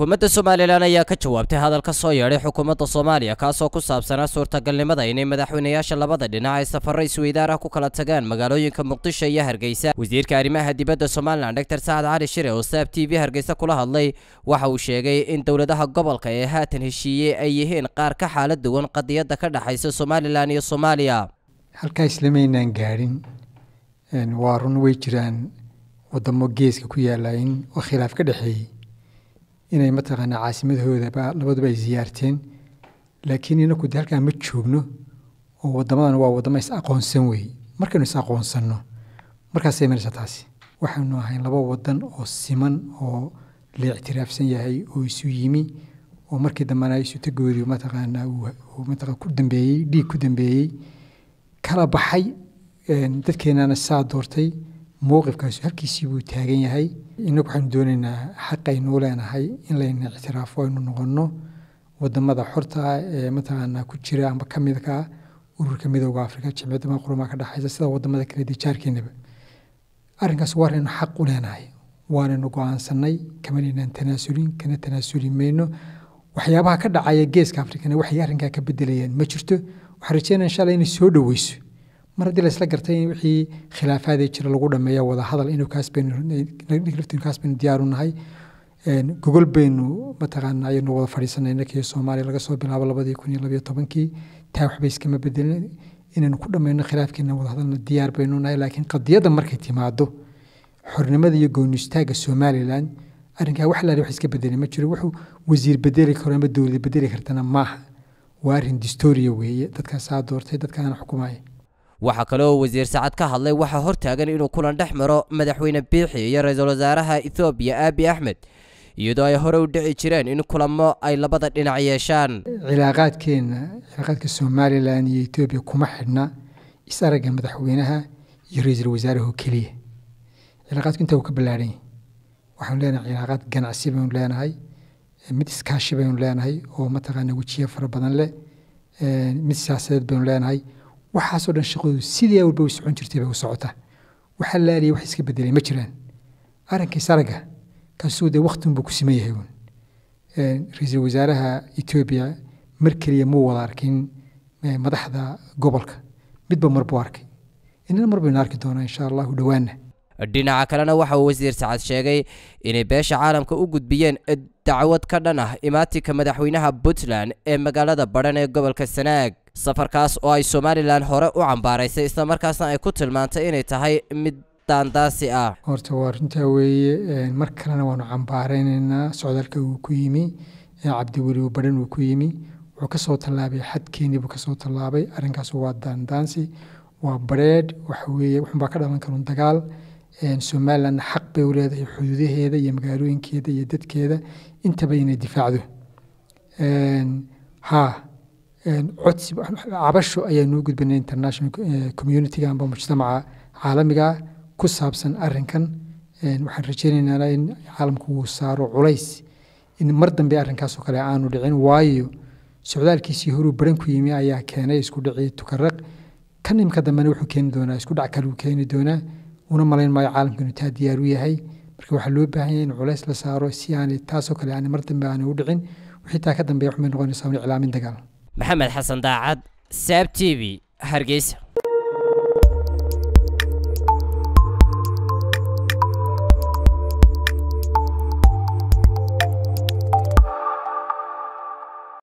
xukuumadda somalilan ayaa ka jawaabtay hadal ka soo yeedhay xukuumadda soomaaliya kaasoo ku saabsanaa suurtagalnimada inay madaxweynayaasha labada dhinac ay safarro isweydaar ah ku kala tagaan magaalooyinka muqdisho iyo hargeysa wasiirka arrimaha dibadda somalilan dor sacad cali shire oo saab t v hargeysa kula hadlay waxa uu sheegay in dowladaha gobolka ee haatan heshiiyey ay yihiin qaar ka xaalad duwan qadiyadda ka dhexaysa somalilan iyo soomaaliya halkaa islamaynaan gaadhin waa run way jiraan wadamo geeska ku yaalayn oo khilaaf ka dhexeeyey inay mataqaanaa caasimadhoodaba labaduba ay siyaarteen laakiin inaku de halkaa ma joogno oo wadamadan waa wadamo is aqoonsan weeye markaynu is aqoonsanno markaasay maraysa taasi waxaynu ahayn laba wadan oo siman oo la ictiraafsan yahay oo isu yimi oo markii dambena isutagoodii mataqaanaa mataqaa ku dambeeyey dhiig ku dambeeyey kala baxay dadkeenana saa doortay mowqifkaas halkiisii buu taagan yahay inagu waxaanu doonaynaa xaqaynuu leenahay in layna ictiraafo aynu noqonno wadamada xorta ah ee mataqaanaa ku jira amba ka midka ah ururka midooda afrika jimciyadda qurumaa ka dhexaysa sida wadamada kale dijaarkeenaba arrinkaas waaraynu xaq u leenahay waanaynu go-aansanay kamanaynaan tanaasulin kana tanaasuli mayno waxyaabaha ka dhacaya geeska afrikana waxay arrinkaa ka bedelayaan ma jirto waxaan rajeynaya inshallah inay soo dhoweyso mar haddii laysla gartay in wixii khilaafaadee jira lagu dhameeya wada hadal inuu kaas baynu kaas baynu diyaaru nahay gogol baynu mataqaana ayaynu wada fadhiisanay inakii soomaaliya laga soo bilaabo labadii kun iyo labayo tobankii taa waxba iskama bedelin inaynu ku dhammayno khilaafkeena wada hadalna diyaar baynu nahay laakiin qadiyadda markay timaado xornimada iyo gooni istaagga somalilan arrinkaa wax laali wax iska bedeli ma jiro wuxuu wasiir bedeli karo ama dowlad bedeli kartana maaha waa arrin distoria weeye dadkaasaa doortay dadkaana xukumaya waxaa kale oo wasiir sacad ka hadlay waxaa hortaagan inuu kulan dhex maro madaxweyne biixi iyo ra-iisul wasaaraha ethoobiya aabi axmed iyadoo ay hore u dhici jireen in kulamo ay labada dhinac yeeshaan cilaaqaadkeenna cilaaqaadka somalilan iyo etoobiya kuma xidhna is-aragga madaxweynaha iyo ra-iisul wasaaraha keliya cilaaqaadku intaa uu ka ballaadhan yahay waxaanu leenahay cilaaqaad ganacsi baynu leenahay mid iskaashi baynu leenahay oo mataqaana wejiye fara badan leh mid siyaasadeed baynu leenahay waxaasoo dhan shaqadoodu sidii walba way socon jirtay bay u socotaa waxa laaliya wax iska bedelay ma jiraan arrinkii saraga kaasuu dee waktin buu ku siman yahay uun ra-iisul wasaaraha etoobiya mar keliya muu wada arkin madaxda gobolka midba mar buu arkay inana mar baynu arki doonaa insha allahu dhowaana dhinaca kalena waxa uu wasiir sacad sheegay inay beesha caalamka u gudbiyeen dacwad ka dhan ah imaatinka madaxweynaha puntland ee magaalada badhan ee gobolka sanaag safarkaas oo ay somalilan hore u cambaaraysay islamarkaasna ay ku tilmaantay inay tahay mid daandaasi ah horta waa runtaa weeye mar kalena waanu cambaaraynaynaa socdaalka uu ku yimi cabdiweli badhan uu ku yimi wuxuu kasoo tallaabay xadkeenii buu kasoo tallaabay arrinkaas waa daandaansi waa bareedh waxa weeye wuxunbaa ka dhalan karun dagaal somalilandna xaq bay u leedahay xuduudaheeda iyo magaalooyinkeeda iyo dadkeeda intaba inay difaacdo ha codsi cabasho ayaa noo gudbinay international communitiga amba mujtamaca caalamiga ku saabsan arrinkan waxaan rajeynaynaa in caalamku uu saaro culays in mar dambe arrinkaasoo kale aanu dhicin waayo socdaalkiisii horuu baran ku yimi ayaa keenay isku dhicii tukaraq kan imka dambena wuxuu keeni doonaa isku dhac kale uu keeni doonaa una malayn maayo caalamka inuu taa diyaar u yahay marka waxaa loo baahan yahay in culays la saaro si aanay taasoo kale aanay mar dambe aanay u dhicin wixii taa ka dambeeya waxbay noqonaysaa un iclaamin dagaal maxamed xasan daacad saab t v hargeysa